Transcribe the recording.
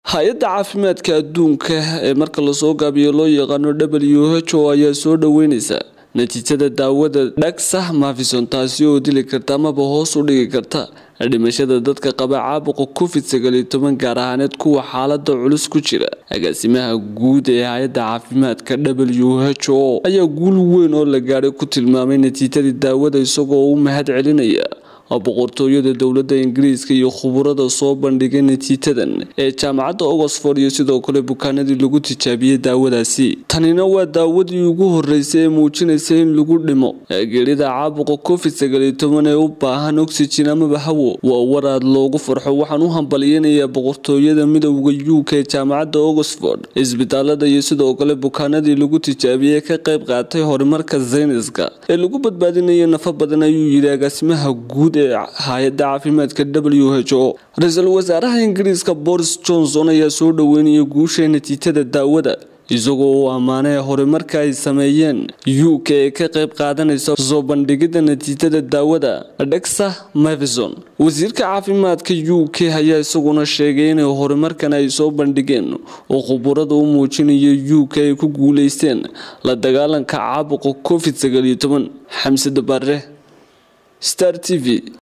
hay-adda caafimaadka adduunka ee marka lasoo gaabiyo loo yaqaano w h o ayaa soo dhaweyneysa natiijada daawada dhagsa mafison taasi oo dili karta amaba hoos u dhigi karta dhimashada dadka qaba caabuqa covid sagaaliyo toban gaar ahaaneed kuwa xaalada culus ku jira agaasimaha guud ee hay-adda caafimaadka w h o ayaa guul weyn oo la gaadhay ku tilmaamay natiijadii daawada isagoo u mahad celinaya boqortooyada dowlada ingiriiska iyo khuburada soo bandhigay natiijadan ee jaamacadda oxford iyo sidoo kale bukaanadii lagu tijaabiyey daawadaasi tanina waa daawadii ugu horeysay ee muujinaysa in lagu dhimo geerida caabuqa covid sagaaliyo toban ee u baahan oxygen amaba hawo waa waraad loogu farxo waxaan u hambalyeynayaa boqortooyada midowda u k ee jaamacadda oxford isbitaalada iyo sidoo kale bukaanadii lagu tijaabiyey ka qayb qaatay horumarka sayniska ee lagu badbaadinaya nafa badan ayuu yidhi agaasimaha guud hay-adda caafimaadka w h o ra-iisul wasaaraha ingiriiska boris johnson ayaa soo dhaweynaya guusha natiijada daawada isagoo uu ammaanay horumarka ay sameeyeen u k ee ka qayb qaadanaysa soo bandhigida natiijada daawada dhexa mavison wasiirka caafimaadka u k ayaa isaguna sheegay inay horumarkan ay soo bandhigeen oo khuburada u muujinaya u k ay ku guuleysteen la dagaalanka caabuqa covid sagaaliyo toban xamse dabaare star t v